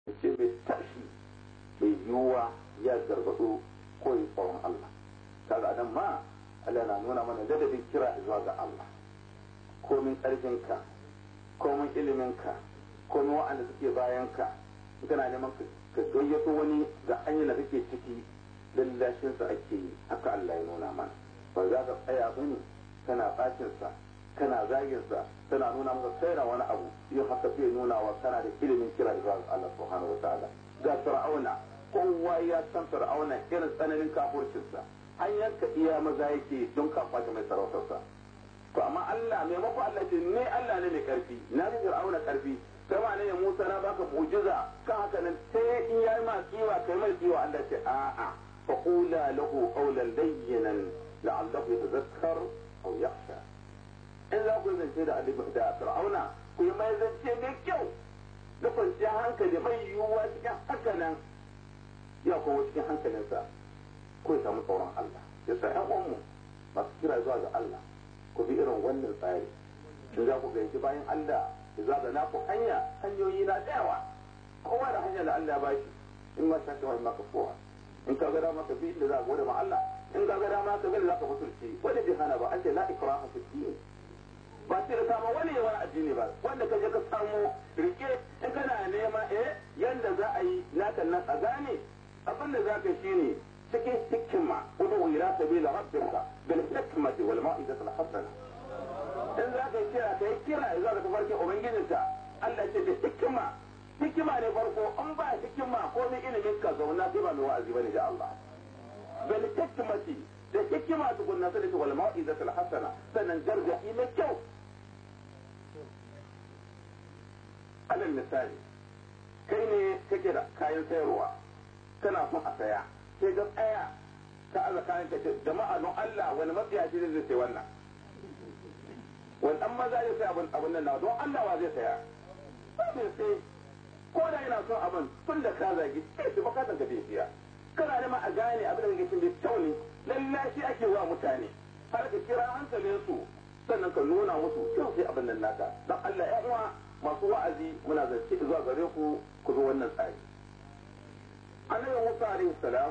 ce mai tashi mai yiwuwa ya gargado ko yi tsoron Allah kaga nan ma Allah na nuna mana dadadin kira zuwa ga Allah komin ƙarfinka komin iliminka komin wa'anda suke bayanka kana neman ka gayyato wani ga hanyar da kake ciki lallashinsa ake yi haka Allah ya nuna mana ba za ka tsaya bane kana bacinsa kana zaginsa tana nuna maka kaina wani abu yin haka zai nuna wa kana da ilimin kira zuwa ga Allah subhanahu wa ta'ala ga fir'auna kowa ya san fir'auna irin tsananin kafurcinsa an yanka iya maza yake don kafa mai sarautarsa to amma Allah maimako Allah ce ne Allah ne mai karfi na ga fir'auna karfi kama ne Musa na baka mu'jiza kan haka nan sai in yayi ma kiwa kai mai kiwa Allah ce a'a fa qula lahu qawlan layyinan la'allahu yatadhakkar aw yakhsha in za ku zance da da fir'auna ku yi mai zance mai kyau da kwanciyar hankali mai yiwuwa cikin haka nan ya kowa cikin hankalinsa ko ya samu tsoron Allah ya sa ƴan uwanmu masu kira zuwa ga Allah ku bi irin wannan tsari in za ku gayyaci bayan Allah ya zaga na ku hanya hanyoyi na tsayawa kowa da hanya da Allah ya bashi in ma shaka wani maka kowa in ka ga dama ka bi inda za ka gode ma Allah in ka ga dama ka ga za ka musulci wani bi hana ba an ce la ikraha fi din ba sai da kama wani yawan addini ba wanda ka je ka samu rike in kana nema eh yanda za a yi naka nan a gane abin da za ka shi ne cikin hikima udu ila sabila rabbika bil hikmati wal mau'izati al hasana in za ka kira kai kira zuwa ga tafarkin ubangijinka Allah ce da hikima hikima ne farko an ba hikima ko ni ilimin ka zauna sai ba mai wa'azi bane da Allah bil hikmati da hikima tukunna sai da wal mau'izati al hasana sannan gargadi mai kyau alal misali kai ne kake da kayan sayarwa kana son a saya sai ga tsaya ka aza kayan ka jama'a don Allah wani matsiyaci zai sai wannan wani dan maza zai sai abun abun nan na don Allah wa zai saya ba zai sai ko da yana son abun tun da ka zagi sai su bukatan ka bai siya kana da ma a gane abin da kake cin bai kyau ne lallashi ake wa mutane har ka kira hankalin su sannan ka nuna musu kyau sai abin nan naka don Allah ya uwa masu wa'azi muna zance zuwa gare ku ku zo wannan tsari annabi Musa alaihi salam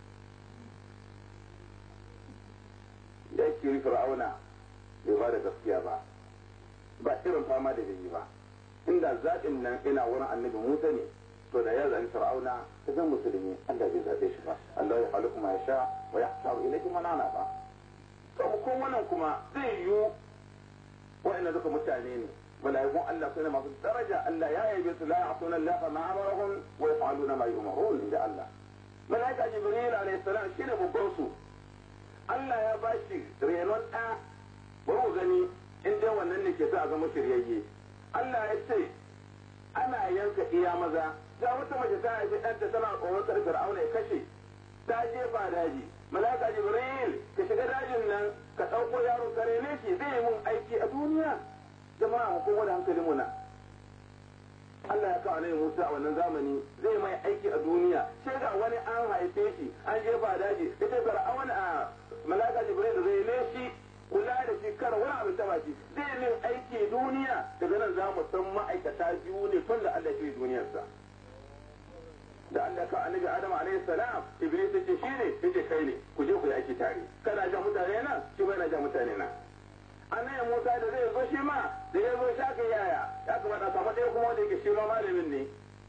ya kiri fir'auna bai ba da gaskiya ba ba irin fama da bai yi ba inda zaɓin nan ina wurin annabi Musa ne to da ya zaɓi fir'auna ta zan musulmi Allah bai zaɓe shi ba Allah ya halu kuma ya sha wa ya hasaru ilaihi manana ba to ko wannan kuma zai yiwu wa'annan duka mutane ne malaikun Allah sune masu daraja Allah ya yabe su la ya'tuna Allah ma amarahum wa yaf'aluna ma yu'marun inda Allah malaika Jibril alayhi salam shine babban su Allah ya bashi renon ɗa bari gani in dai wannan ne ke sa a zama shiryayye Allah ya ce ana yanka iya maza ga wata mace ta haifi ɗanta tana tsoron kar Fir'auna ya kashe ta jefa daji malaika Jibril ka shiga dajin nan ka ɗauko yaron kare ne shi zai yi mun aiki a duniya jama'a mu kowa da hankalin mu na Allah ya kawo annabi Musa a wannan zamani zai mai aiki a duniya sai ga wani an haife shi an jefa daji ita fir'aun a malaka jibril zai ne shi kula da shi kar wani abin taba shi zai min aiki duniya daga nan za mu san ma'aikata biyu ne tun da Allah ya duniyarsa da Allah ka annabi Adam alaihi salam Iblis yace shi ne yace kai ne ku je ku yi aiki tare kana ja mutane nan shi bai na ja mutane nan annabi Musa da zai zo shi ma da ya zo shaka yaya ya kamata samu ɗaya kuma wanda yake shi ma malamin ne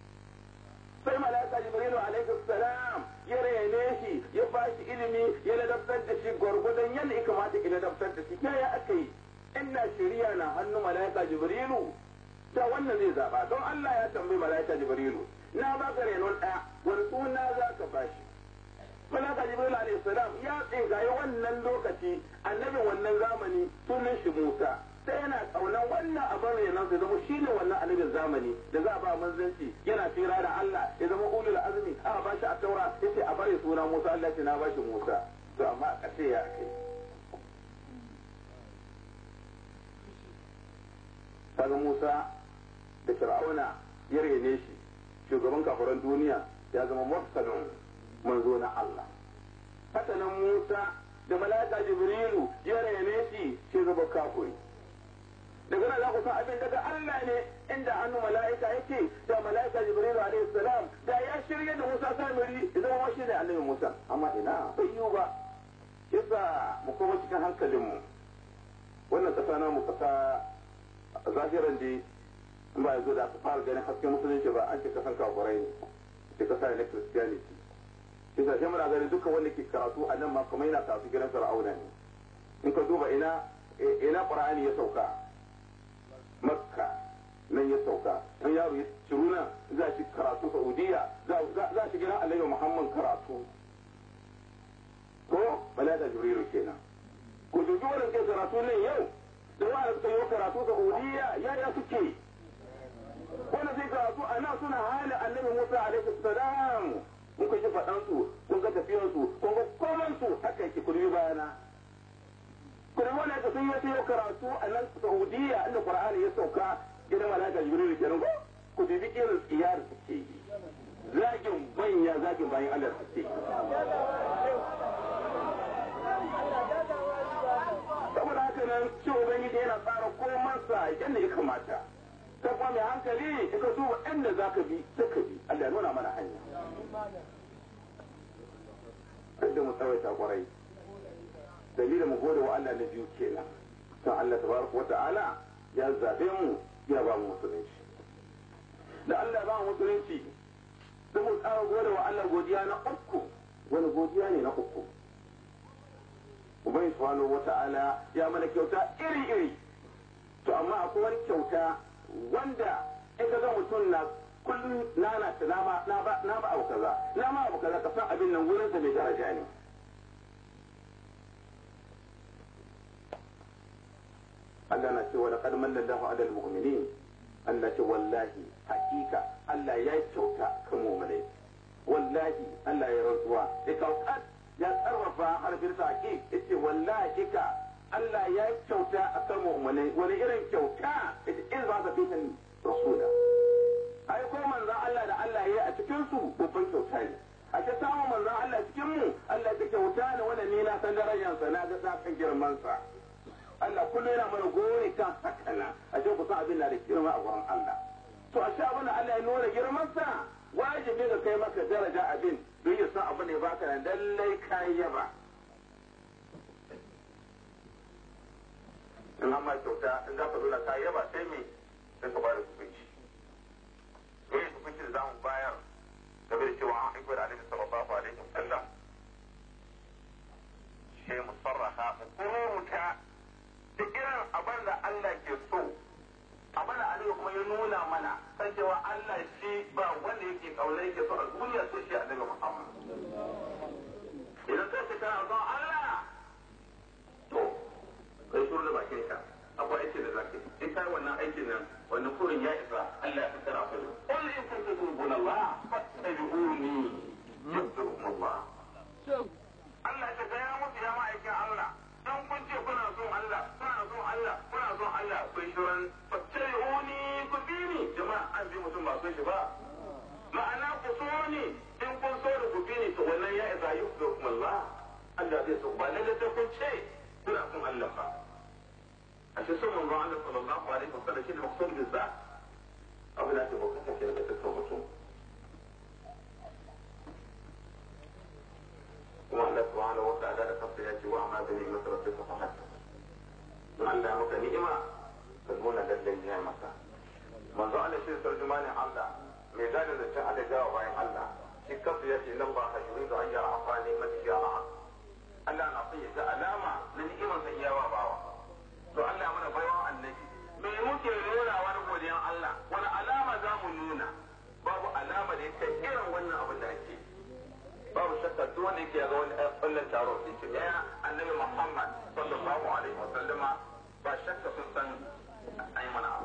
sai malaka Jibrilu alaihi salam ya rene shi ya ba shi ilimi ya ladabtar da shi gwargwadon yadda ya kamata ya ladabtar da shi ya aka yi inna shari'a na hannu malaka Jibrilu da wannan zai zaba don Allah ya tambayi malaka Jibrilu na ba ka renon ɗaya wani suna za ka ba shi malaka jibril alayhi salam ya tsingaye wannan lokaci annabin wannan zamani sunan shi musa sai yana kaunan wannan abin renon sai zama shine wannan annabin zamani da za a ba manzanci yana tsira da Allah ya zama ulul azmi aka ba shi a taura yace a bare suna musa Allah ya na ba shi musa to amma a ƙarshe ya kai kaga musa da fir'auna ya rene shi shugaban kafiran duniya ya zama mursalin manzo na Allah haka nan Musa da malaka Jibrilu ya rene shi shi zaba kafiri daga nan za ku san abin daga Allah ne inda hannu mala'ika yake da mala'ika Jibrilu alaihi salam sa samiri idan ma shi ne annabi musa amma ina bai yiwu ba yasa mu koma cikin hankalinmu wannan ƙasa na mu ƙasa zahiran dai in ba yanzu da aka fara ganin hasken musulunci ba an ce kasan kafurai ne ce kasa ne na christianity yasa sai muna ganin duka wanda ke karatu a nan ma kuma yana karatu gidan fir'auna ne in ka duba ina ina qur'ani ya sauka makka nan ya sauka in yaro ya ciru nan za shi karatu saudiya za shi gidan annabi muhammad karatu ko malaka jibrilu kenan ko dubi wannan ke karatu nan yau da wanda suka yi karatu saudiya ya ya suke wanda zai karatu a nan suna halin annabi musa alaihi salam kun ka ji faɗansu kun ga tafiyansu kun ga komansu haka yake kurbi bayana kuma wanda ka sun yi wata karatu a nan saudiya inda qur'ani ya sauka gidan malaka jibril kenan ko ku bibi irin tsiyar suke yi zagin banya zagin bayan Allah suke saboda haka nan shi ubangiji yana tsara komansa yadda ya kamata ta kuma mai hankali ka duba inda za ka bi sai ka bi Allah ya nuna mana hanya kada mu tsawaita kwarai dalilin mu gode wa Allah na biyu kenan san Allah tabaraka wa ta'ala ya zabe mu ya ba mu musulunci da Allah ya ba mu musulunci sai mu tsara gode wa Allah godiya na uku wani godiya ne na uku Ubangi subhanahu wa ta'ala ya mana kyauta iri iri to amma akwai wani kyauta wanda in ka ga mutum na kullum nana ta na ba na ba na ba abu kaza na ma abu kaza ka san abin nan wurin sa mai daraja ne Allah na ce wa laqad manna Allahu 'ala al-mu'minin Allah ce wallahi hakika Allah ya yi kyauta kan mu'minai wallahi Allah ya rantsuwa ya kaukat ya sarrafa harfin sa hakik yace wallahi ka Allah ya yi kyauta akan mu'minai wani irin kyauta yace in za ka fi rasula ai ko manzon Allah da Allah ya yi a cikin su babban kyauta ne a ce samun manzon Allah cikin mu Allah ta kyauta ne wanda ni na san darajar sa na ga sakan girman sa Allah kullum yana mana gori kan haka na a ce ku san abin na da girma a wurin Allah to a sha abin da Allah ya nuna girman sa wajibi ga kai maka daraja abin don ya san abin da ya baka nan lallai kai yaba in amma kyauta in za ka nuna kai yaba sai me sai ka bada hukunci sai hukunci da za mu bayar game da cewa an aiko da annabi sallallahu alaihi wasallam sai mu sarraha mu kururuta da irin abin da Allah ke so abin da Allah kuma ya nuna mana kan cewa Allah shi ba wanda yake kauna yake so a duniya sai shi annabi Muhammad idan kai ce kana son Allah to kai shuru da bakin ka akwai aiki da zaka in kai wannan aikin nan wannan kurin ya isa Allah ya tsara ku qul in kuntum tuhibbuna Allah fattabi'uni yuhibbukum Allah Allah ya ga ya mutu ya ma'aikin Allah dan kun ce kuna son Allah kuna son Allah kuna son Allah kun shirin fattabi'uni ku bi ni jama'a an bi mutum ba son shi ba ma'ana ku so ni in kun so da ku bi ni to wannan ya isa yuhibbukum Allah Allah zai so ba lalle sai kun ce kuna son Allah ba ashe son manzon Allah sallallahu alaihi wasallam shine maksud bizza abin da ke bukata ke daga dukkan mutum kuma Allah subhanahu wa ta'ala da kansa ya ce wa amma da ni'mat rabbika fa hatta don Allah ya maka ni'ima ka nuna lallai ya maka manzo Allah shi tarjumanin Allah mai gadin da cin Allah jawa bayan Allah shi kansa ya ce nan ba ha yuridu an yara afa ni'mati ya ma'a Allah na son ya ga alama na ni'imar sa iyawa bawa to Allah mana baiwa annabi me muke nuna wani godiyan Allah wani alama za mu nuna babu alama da yake irin wannan abin da ake babu shakka duk wanda yake ga wani wannan taro din ce ya annabi Muhammad sallallahu alaihi wa sallama ba shakka sun san ai mana abu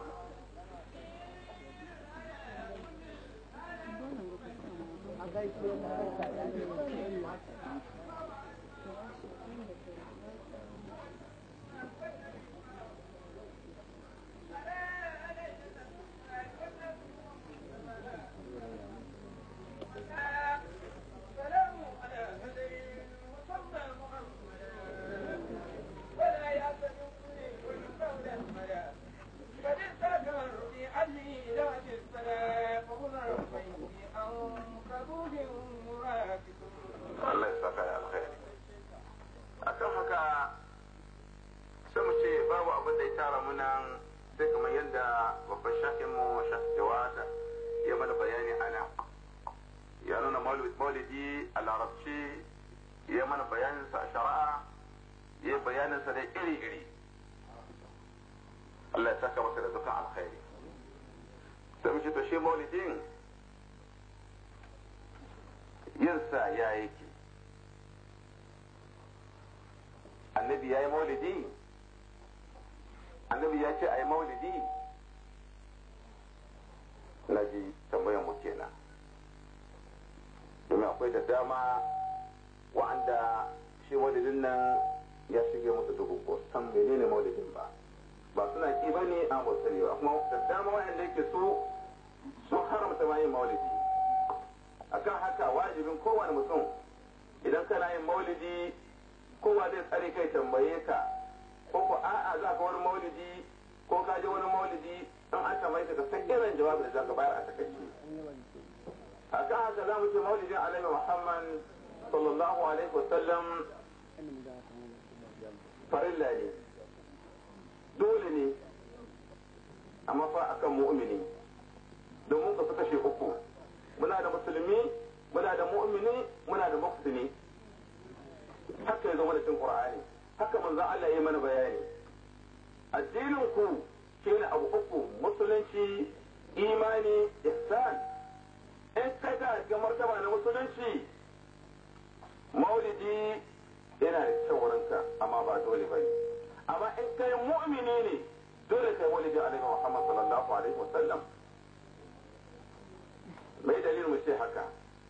فهنا ربيه أنكبوت maulidi a larabci ya mana bayaninsa a shari'a ya bayaninsa da iri-iri Allah ya saka masa da dukkan alkhairi sai mu ce to shi maulidin yinsa ya yake annabi ya yi maulidi annabi ya ce a yi maulidi na ji tambayan mu kenan domin akwai da dama wa'anda shi maulidin nan ya shige musu dubu ko san menene maulidin ba ba suna ki ba ne an wasari ba kuma da dama wa'anda yake su sun haramta ma yin maulidi akan haka wajibin kowane mutum idan kana yin maulidi kowa zai tsare kai tambaye ka ko ko a'a za ka wani maulidi ko ka je wani maulidi in an tambaye ka san irin jawabin da za ka bayar a takaice a kan haka za mu ce maulidin alaihi muhammad sallallahu alaihi wasallam farilla ne dole ne amma fa akan mu'mini domin ka suka kashe uku muna da musulmi muna da mu'mini muna da muhsini haka ya zama da cin qur'ani haka manzo Allah ya mana bayani addinin ku shine abu uku musulunci imani ihsan in ka ga ga martaba na musulunci maulidi yana da kyau wurinka amma ba dole ba ne amma in kai mu'mini ne dole kai maulidi alaihi Muhammad sallallahu alaihi wasallam mai dalilin mu ce haka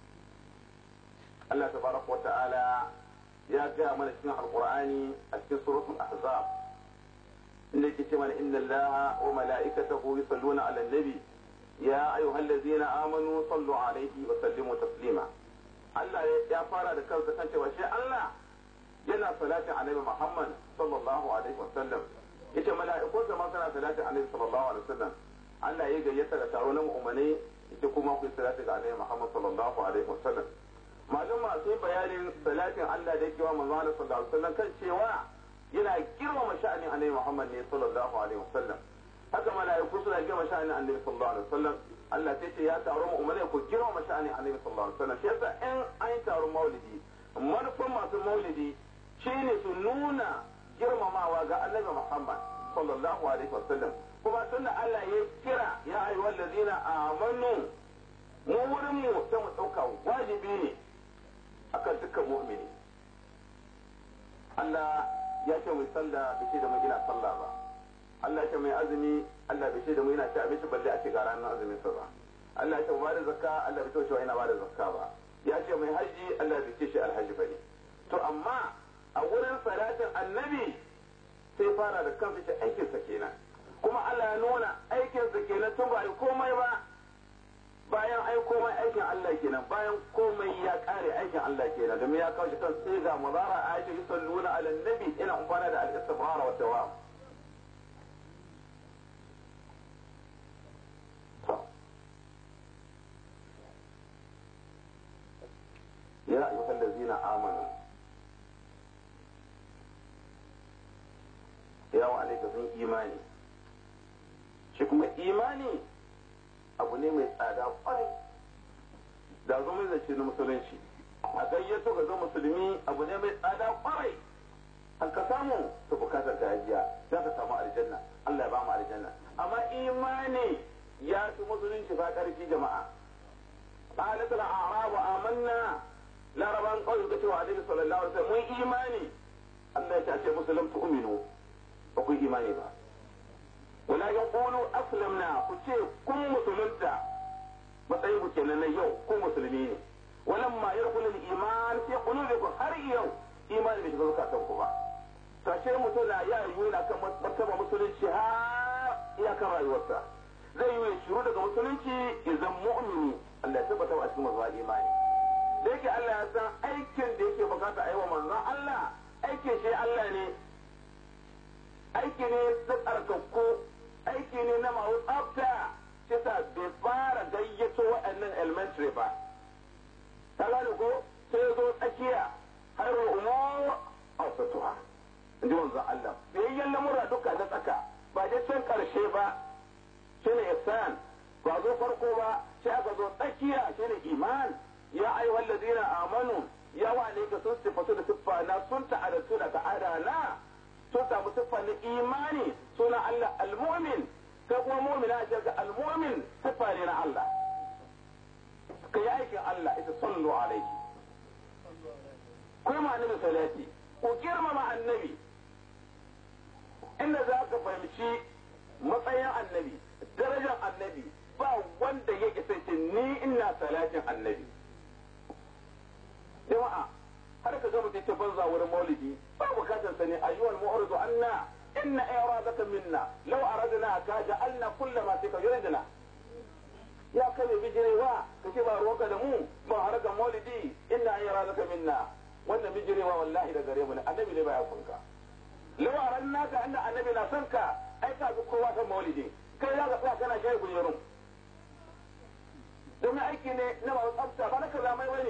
Allah tabaraka wa ta'ala ya gaya mana cikin alqur'ani a cikin suratul ahzab inda yake ce mana inna allaha wa mala'ikatahu yusalluna 'alan nabi ya ayyuhallazina amanu sallu 'alaihi wa sallimu taslima Allah ya fara da kansa kan cewa shi Allah yana salatin annabi Muhammad sallallahu alaihi wa sallam yace mala'ikun da ma suna salatin annabi sallallahu alaihi wa sallam Allah ya gayyata da taro na mu'minai ita kuma ku salati ga annabi Muhammad sallallahu alaihi wa sallam malum masu bayanin salatin Allah da yake wa manzo Allah sallallahu alaihi wa sallam kan cewa yana girmama sha'anin annabi Muhammad ne sallallahu alaihi wa sallam haka mala'iku suna girmama sha'anin annabi sallallahu alaihi wa sallam Allah sai ce ya taro mu ummai ku girmama sha'anin annabi sallallahu alaihi wa sallam shi yasa in an yi taron maulidi manufan masu maulidi shine su nuna girmamawa ga annabi Muhammad sallallahu alaihi wa sallam kuma tunda Allah ya kira ya ayyuhal ladina amanu mu wurin mu sai mu dauka wajibi ne akan dukkan mu'mini Allah ya ce mu sallah bai ce da mu ina sallah ba Allah ya ce mai azumi Allah bai ce da mu ina ci abinci balle a ce ga ranar azumin sa ba Allah ya ce mu bada zakka Allah bai ce cewa ina bada zakka ba ya ce mai haji Allah bai ce shi alhaji bane to amma a wurin salatin annabi sai fara da kansa ce aikinsa kenan kuma Allah ya nuna aikinsa kenan tun ba komai ba bayan ai komai aikin Allah kenan bayan komai ya kare aikin Allah kenan domin ya kawo shi kan sai ga muzara aisha yusalluna ala nabi ina umfana da al-istifhara wa dawam ya ayyuhal ladzina amanu ya wa alaika sun imani shi kuma imani abu ne mai tsada kwarai da zo mai zance na musulunci a gayyato ga zo musulmi abu ne mai tsada kwarai an ka samu ta bukatar gajiya za ka samu aljanna Allah ya ba mu aljanna amma imani ya fi musulunci ba karfi jama'a qalat al a'rab amanna laraban kawai ga cewa alaihi sallallahu alaihi wasallam mun imani Allah ya ce musulun tu'minu ba ku imani ba wala ya ƙulu aslamna ku ce kun musulunta matsayin ku kenan na yau kun musulmi ne walan ma ya kullu iman fi qulubikum har yau imani bai shiga zukatan ku ba tashe mutum na ya yi na kan martaba musulunci har iyakar rayuwarsa zai yi shiru daga musulunci idan mu'mini Allah ya tabbata a cikin mazuwa imani da yake Allah ya san aikin da yake bukata a yi wa manzon Allah aikin shi Allah ne aiki ne na tsarkakku aiki ne na masu tsafta kisa bai fara gayyato waɗannan elementary ba ta gane ko sai ya zo tsakiya har wa umu a satuwa in ji wanzan Allah biyayyen lamura duka na tsaka ba je can karshe ba shi ne ihsan ba zo farko ba sai aka zo tsakiya shi ne iman ya ayyuhal ladina amanu ya wane ka sun sifatu da siffa na sun ta'adatu da ta'ada na sun samu siffa na imani suna Allah al-mu'min kai kuma mu'mina ce ga al-mu'min siffa ne na Allah ka yi aikin Allah ita sallu alaihi kuma annabi salati ku girmama annabi inda za ka fahimci matsayin annabi darajar annabi ba wanda ya isa ce ni ina salatin annabi jama'a har ka ga mutum ta banza wurin maulidi ba bukatar sa ne ayyuhal mu'ridu anna inna iradaka minna law aradna ka ja'alna kullama fika yuridna ya kai bijirewa ka ce ba ruwanka da mu ba harkar maulidi inna iradaka minna wannan bijirewa wallahi da gare mu ne annabi ne ba ya kunka law aradna ka anna annabi na son ka ai ka ga kowa san maulidi kai za ka tsaya kana kai guyurun domin aiki ne na masu tsafta ba na kaza mai wani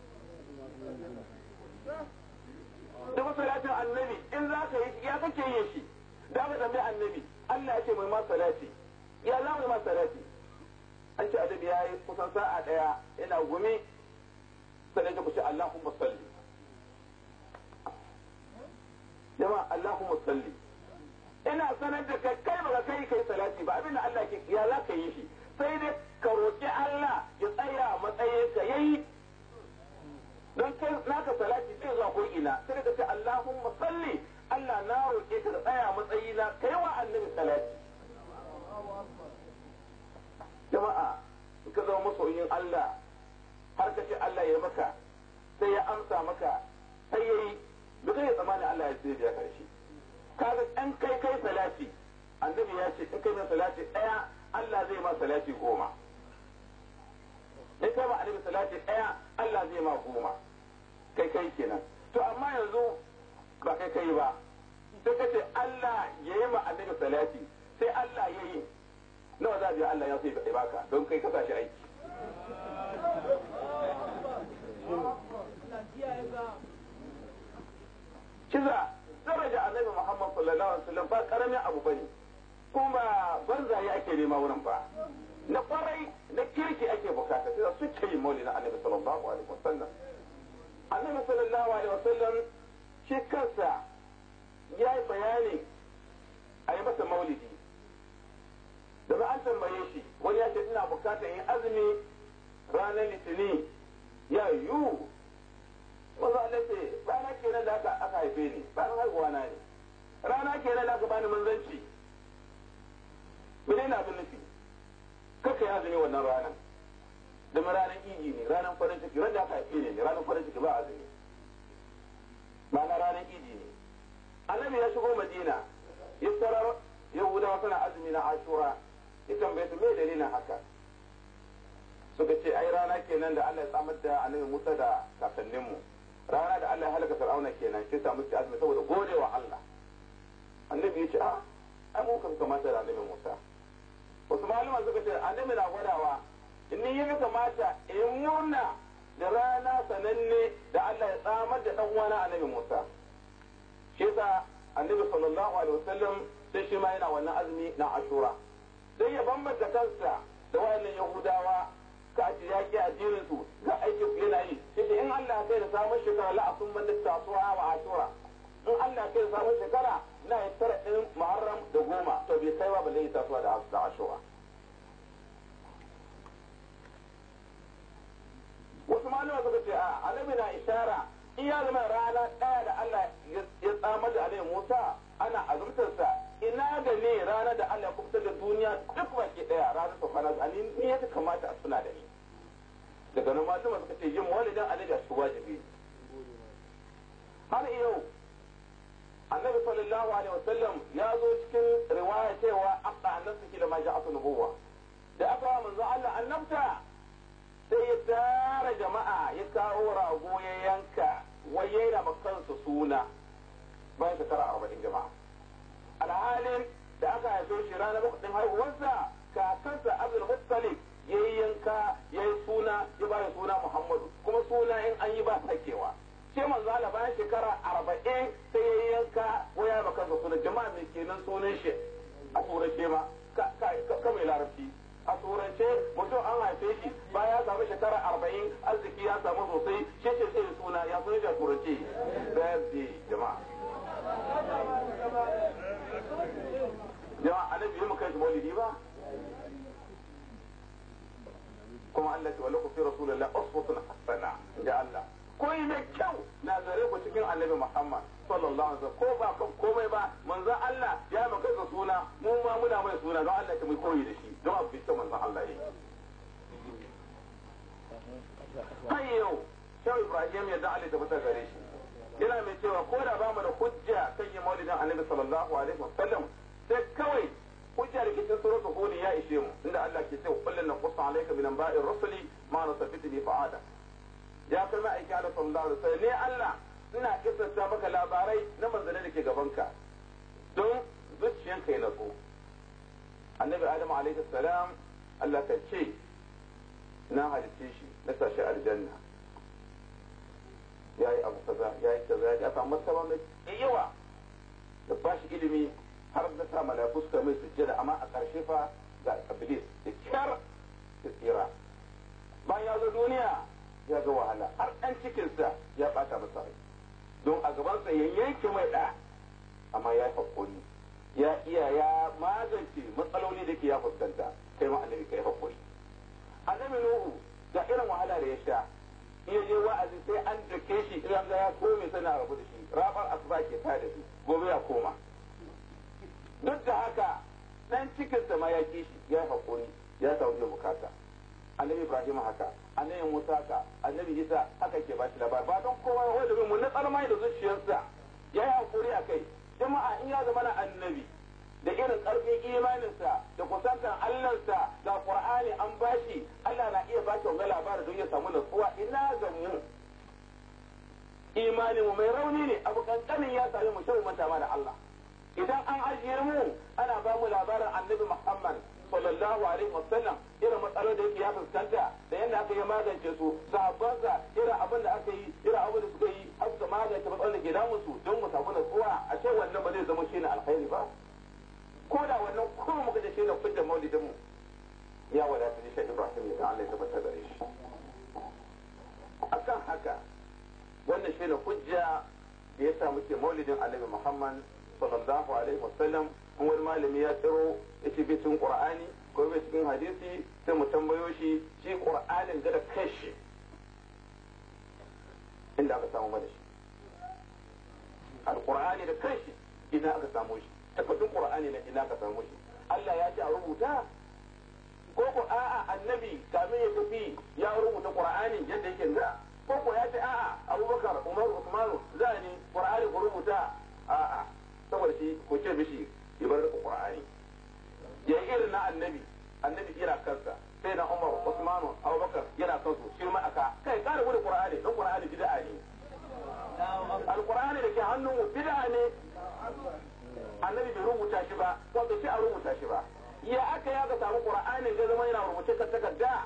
da masalatin annabi in za ka yi ya kake yin shi da ka tambayi annabi Allah ya ce mai ma salati ya za mu ma salati an ce adabi ya yi kusan sa'a daya yana gumi sannan ta kuce Allahumma salli jama'a Allahumma salli ina sanar da kai kai ba kai kai salati ba abin da Allah ke ya za ka yi shi sai dai ka roƙi Allah ya tsaya matsayin ka yayi don kai naka salati zai zuwa ko ina sai ka ce Allahumma salli Allah na roƙe ka da tsaya matsayina kai wa annabi salati jama'a ka zama masoyin Allah har ka ce Allah ya maka sai ya amsa maka sai yayi duk ya tsammani Allah ya sai ya karshe kaga an kai kai salati annabi ya ce in kai mai salati daya Allah zai ma salati goma in kai ma annabi salati daya Allah zai ma goma kai kai kenan to amma yanzu ba kai kai ba sai ka ce Allah ya yi ma annabi salati sai Allah ya yi nawa za a biya Allah ya sai bai baka don kai ka shi aiki kiza daraja annabi Muhammad sallallahu alaihi wasallam ba karamin abu bane kuma banzaye ake nema wurin ba na kwarai na kirki ake bukata sai su ce yin maulidin annabi sallallahu alaihi wasallam annabi sallallahu alaihi wasallam shi kansa ya yi bayani a yi masa maulidi da ba an tambaye shi wani ya ce ina bukatar yin azumi ranar litini ya yiwu maza Allah ce rana kenan da aka aka haife ni ranar haihuwa na ne rana kenan da aka bani manzanci mene na abin nufi kaka yi azumi wannan ranar da ranar iji ne ranar farin ciki ran da aka haife ne ranar farin ciki ba azumi ma'ana ranar iji ne annabi ya shigo madina ya sarar yahudawa suna azumi na ashura ya tambaye su me dalilin haka suka ce ai rana kenan da Allah ya samar da annabi Musa da kakanninmu rana da Allah ya halaka Fir'auna kenan shi samu ci azumi saboda godewa Allah annabi ya ce a ai mu kan kamata da annabi Musa wasu malaman suka ce annabi na gwadawa in ni yi kamata in murna da rana sananne da Allah ya samar da dan uwana annabi Musa shi yasa annabi sallallahu alaihi wasallam sai shi ma yana wannan azumi na Ashura sai ya bambanta kansa da wayannan Yahudawa ka ce ya ki addinin su ga aikin su yana yi sai in Allah ya kai da samun shekara la asun man tasuwa wa Ashura in Allah ya kai da samun shekara na ya tara din Muharram da goma to bai kai ba balle ya tasuwa da Ashura wasu malama suka ce a annabi na ishara in ya zama rana ɗaya da Allah ya tsamar da alayhi Musa ana azumtarsa ina ga ne rana da Allah ya kubutar da duniya duk baki ɗaya ranar ta kwana a ni ne ya kamata a suna da ni daga nan malama suka ce yin walidin annabi a su wajibi har yau annabi sallallahu alaihi wasallam ya zo cikin riwaya cewa aqda annabta da ma ja'atu nubuwa da aka wa manzo Allah annabta sai ya tara jama'a ya kawo rago ya yanka wai ya yana kansa suna bayan shekara arba'in jama'a alhalin da aka haife shi ranar bakwai haihuwarsa kakansa abdul muttalib ya yi yanka ya yi suna ya ba da suna muhammadu kuma suna in an yi ba sakewa sai manzo Allah bayan shekara arba'in sai ya yi yanka wai ya ba kansa suna jama'a mai kenan sunan shi a turance ma ka mai larabci a turance mutum an haife shi baya ya samu shekara arba'in arziki turanci birthday jama'a jama'a annabi mu kai shi maulidi ba kuma Allah ce wala ku fi rasulullah uswatun hasana da Allah koyi mai kyau na gare ku cikin annabi Muhammad sallallahu alaihi wasallam ko ba kan komai ba manzon Allah ya maka da suna mu ma muna mai suna don Allah ta mu koyi da shi don abu bisa manzon Allah yi kai yau shau Ibrahim ya da Allah ta fita gare shi yana mai cewa ko da ba mu da hujja kan yi maulidin annabi sallallahu alaihi wasallam sai kawai hujja da cikin suratul hud ya ishe mu inda Allah ke cewa kullun naqussu alayka min anba'ir rusuli ma nasafitu bi fa'ada ya kai ma aiki Allah sallallahu alaihi wasallam ne Allah ina kisanta maka labarai na manzanni da ke gabanka don zuciyanka ya natsu annabi adam alaihi salam Allah ka ce na halitte shi na sashi aljanna ya yi abu kaza ya yi kaza ya samu martaba mai yawa da ba shi ilimi har da sa mala'iku suka mai sujjada amma a ƙarshe fa ga iblis da kyar da tsira bayan ya zo duniya ya ga wahala har ɗan cikinsa ya ɓata masa rai don a gabansa ya yanke mai ɗa amma ya haƙuri ya iya ya magance matsaloli da ke ya fuskanta kai ma annabi kai haƙuri annabi nuhu ga irin wahala da ya sha iya je wa'azi sai an dake shi idan ga ya kome sana rabu da shi rabar asuba ke ta da shi gobe ya koma duk da haka dan cikinsa ma ya kishi ya haƙuri ya samu bukata annabi ibrahim haka annabi musa haka annabi isa haka ke bashi labari ba don kowa ya wanda mu na tsarmai da zuciyarsa ya yi haƙuri a kai jama'a in ya zama na annabi da irin ƙarfin imaninsa da kusantar allansa ga qur'ani an bashi allah na iya bashi wanga labari don ya samu natsuwa ina ga mu imanin mu mai rauni ne abu kankanin ya sami mu shan manta da allah idan an ajiye mu ana ba mu labarin annabi muhammad sallallahu alaihi wasallam irin matsalar da yake ya fuskanta da yadda aka yi magance su sahabbansa irin abin da aka yi irin abin da suka yi har suka magance matsalar da ke damun su don mu samu natsuwa a ce wannan ba zai zama shi ne alkhairi ba ko da wannan kuma muka da shi ne fitar maulidin mu ya wadata ni shi Ibrahim ya Allah ya tabbatar da shi akan haka wannan shi ne hujja da ya sa muke maulidin Annabi Muhammad sallallahu alaihi wasallam in wani malami ya tsiro ya ce cikin qur'ani ko bai cikin hadisi sai mu tambayo shi shi qur'anin ga da kashi inda aka samu mana shi alqur'ani da kashi ina aka samu shi takardun qur'ani na ina aka samu shi Allah ya ce a rubuta ko ko a'a annabi kamin ya tafi ya rubuta qur'ani yadda yake da ko ko ya ce a'a Abubakar Umar Usmanu zani qur'ani ku rubuta a'a saboda shi ko ce mishi ya bar da Qur'ani ya yi irin na annabi annabi yana kansa sai na Umar Usman Abubakar yana kansu shi ma aka kai kare gudu Qur'ani don Qur'ani bid'a ne Al-Qur'ani da ke hannun mu bid'a ne annabi bai rubuta shi ba ko bai ce a rubuta shi ba ya aka ya ga samu Qur'anin ga zama yana rubuce kan takarda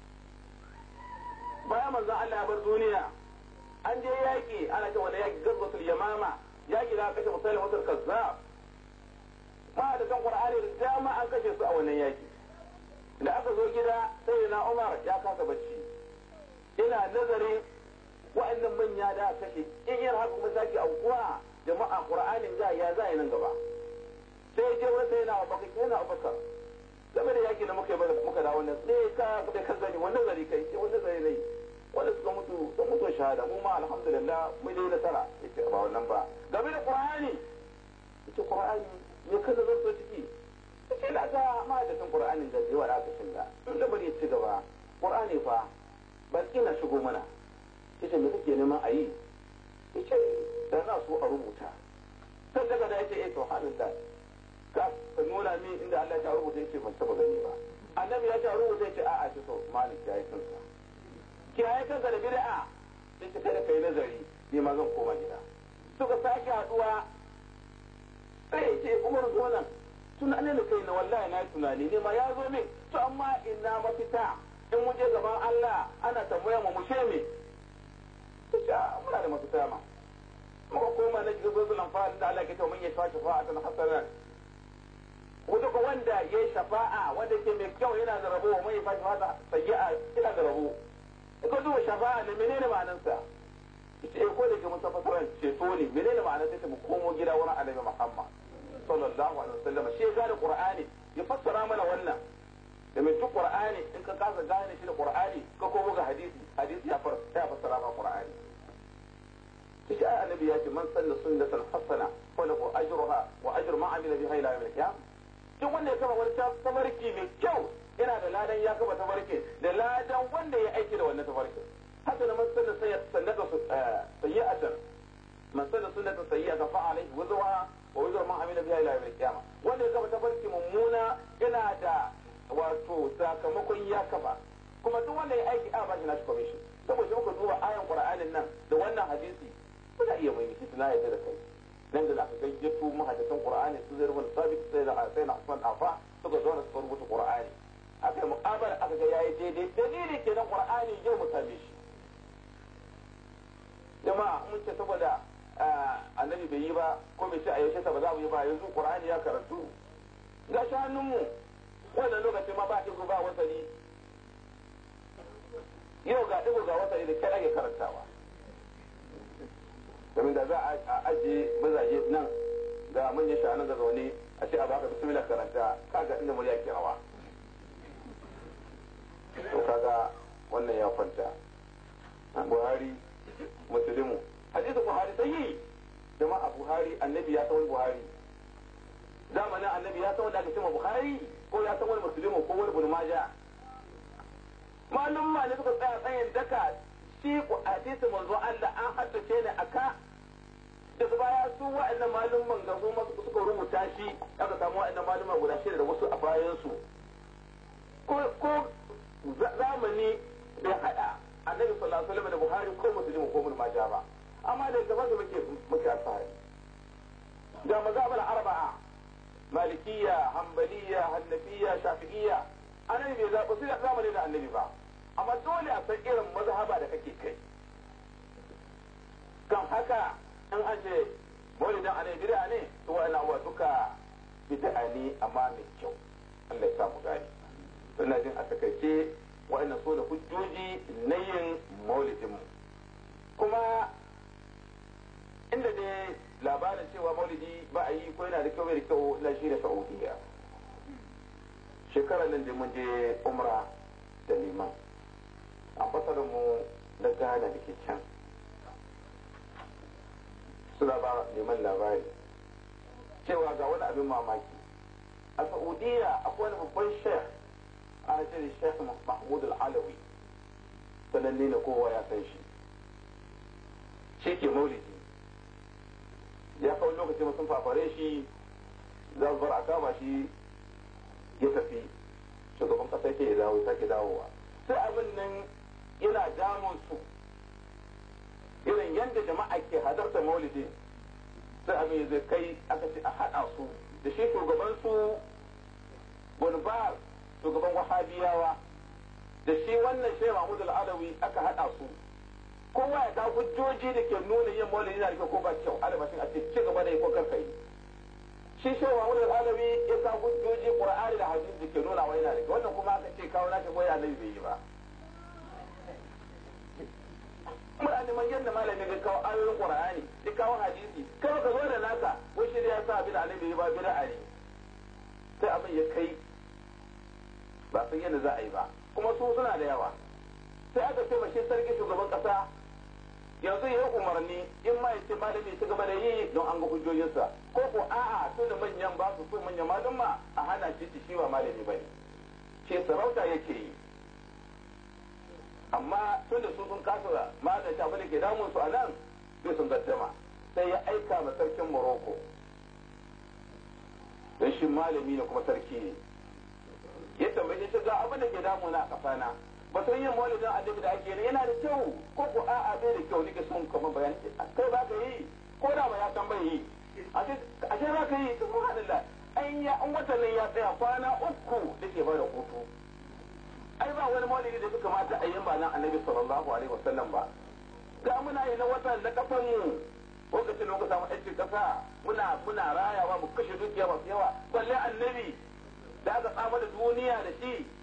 bayan manzon Allah ya bar duniya an je yaki ana cewa wani yaki gazwatul yamama yaki da kashe musulmatul kazzab ma da kan qur'ani da dama an kashe su a wannan yaki da aka zo gida sai na umar ya kasa bacci ina nazarin wa'annan manya da aka kashe in yin haka kuma sake aukuwa jama'a qur'anin ga ya za nan gaba sai je wani sai na abubakar sai na abubakar game da yaki da muka yi muka da wannan sai ka da ka zani wani nazari kai sai wani nazari ne wanda suka mutu sun mutu shahada mu ma alhamdulillah mun dai nasara yace ba wannan ba game da qur'ani yace qur'ani me ka zan so ciki yace da ga ma da san qur'anin da yawa da aka shiga in da bari ci gaba qur'ani fa ba kina shigo mana yace me kake neman a yi yace da na so a rubuta kan daga da yace eh to halin da ka ka nuna min inda Allah ya rubuta yace ban taba gani ba annabi ya ce rubuta yace a'a ce to malik ya yi kansa kiyaye kanka da bid'a sai ka kada kai nazari ni ma zan koma gida suka sake haduwa sai ya ce umar zo nan tunanin da kai na wallahi na tunani ne ma ya zo min to amma ina mafita in mun je gaban Allah ana tambaya mu mushe me ta muna da mafita ma muka koma na shiga zuwa lamfa'in da Allah ke ta mun yi shafa shafa'atan hasanan wanda ko wanda ya yi shafa'a wanda ke mai kyau yana da rabo mai fashi fata sayyi'a yana da rabo ko duba shafa'a ne menene ma'anarsa ita eh ko da ke musa fasaran ceto ne menene ma'ana sai mu komo gida wurin annabi Muhammad sallallahu alaihi wasallam shi ya gane qur'ani ya fassara mana wannan da mai duk qur'ani in ka kasa gane shi da qur'ani ka komo ga hadisi hadisi ya fassara ma qur'ani shi ai annabi ya ce man sanna sunnatan hasana fa lahu ajruha wa ajru man amila biha ila yawm al-qiyamah duk wanda ya kama wani tafarki mai kyau yana da ladan ya kama tafarki da ladan wanda ya aiki da wannan tafarkin haka da man sanna sannata sayyi'atan man sanna sunnatan sayyi'atan fa alayhi wuzruha wa wuzru man amila biha ila yawm al-qiyamah wanda ya kama tafarki mummuna yana da wato sakamakon ya kafa kuma duk wanda ya aiki a ba shi nashi commission saboda muka duba ayan qur'anin nan da wannan hadisi kuna iya mai miki tuna yadda da kai nan da aka gayyato mahaddisan qur'ani su zai rubuta sabit sai da sai na Usman Afa suka zo da su rubuta qur'ani aka yi muqabala aka ga yayi daidai dalili kenan qur'ani yau mu same shi jama'a mun ce saboda annabi bai yi ba ko bai ce a yaushe ba za mu yi ba yanzu qur'ani ya karantu ga shi hannunmu wannan lokacin ma ba ɗigo ba wasali yau ga ɗigo ga wasali da kai ake karantawa domin da za a ajiye mazaje nan ga manyan shanan da zaune a ce a baka bismillah karanta kaga inda murya ke rawa to kaga wannan ya kwanta buhari musulmu hadisi buhari sai jama'a buhari annabi ya san buhari zamanin annabi ya san wanda aka cewa buhari ko ya san wani musulmu ko wani bulmaja malum ne suka tsaya tsayin daka shi hadisi manzo Allah an haddace ne aka daga baya su wa'annan malumman ga su suka rubuta shi aka samu wa'annan malumman guda shida da wasu a bayan su ko zamani bai hada annabi sallallahu alaihi wasallam da Buhari ko Muslim ko Ibn Majah ba amma da gaba da muke muke alfahari ga mazhabal arba'a malikiyya hanbaliya hanafiya shafi'iyya annabi bai zaɓi su da zamani da annabi ba amma dole a san irin mazhaba da kake kai kan haka in an ce maulidan annabi bid'a ne to wa'annan abuwa duka bid'a ne amma mai kyau Allah ya samu gani ina jin a takaice wa'annan so da hujjoji na yin maulidin kuma inda dai labarin cewa maulidi ba a yi ko yana da kyau bai da kyau na shi da saudiya shekarar nan da mun je umra da liman ambasadar mu na ghana da ke can suna ba neman labari cewa ga wani abin mamaki a saudiya akwai wani babban sheikh ana ce da sheikh mahmud al-alawi sananne na kowa ya san shi shi ke maulidi ya kawo lokaci sun fafare shi za su bar a kama shi ya tafi shugaban kasa ke ya dawo sake dawowa sai abin nan yana damun su irin yadda jama'a ke hadarta maulidi sai abin zai kai aka ce a haɗa su da shi shugaban su gunbar shugaban wahabiyawa da shi wannan shehu mahmud al-adawi aka haɗa su kowa ya ga hujjoji da ke nuna yin maulidi na da ko ba kyau albashin a ce ci gaba da yi ko karka yi shi shehu mahmud al-adawi ya ga hujjoji qur'ani da hadisi da ke nuna wa yana da wannan kuma aka ce kawo nashi ko ya nabi bai yi ba muna neman yadda malami ga kawo ayoyin qur'ani da kawo hadisi kawai ka zo da naka ko shi da ya sa abin annabi ba bid'a ne sai abin ya kai ba san yadda za a yi ba kuma su suna da yawa sai aka ce mashi sarki shugaban kasa yanzu ya umarni in ma yace malami ci gaba da yi don an ga hujjojinsa ko ko a'a su da manyan ba su so manyan malama a hana shi shi ba malami bane ce sarauta yake yi amma tun da su sun kasa magance abin da ke damun su a nan sai sun gaddama sai ya aika ma sarkin Morocco don shi malami ne kuma sarki ne ya tambaye shi ga abin da ke damuna a kafana ba sun yin maulidin annabi da ake yi yana da kyau ko ko a'a bai da kyau nake son kuma bayani kai ba ka yi ko da ba ya san bai yi ashe za ka yi subhanallah an ya an watan nan ya tsaya kwana uku da ke bada hutu ai ba wani maulidi da suka mata a yin ba nan annabi sallallahu alaihi wasallam ba ga muna yi na watan na kafan mu lokacin da muka samu aikin kasa muna muna rayawa mu kashe dukiya masu yawa balle annabi da aka tsama da duniya da shi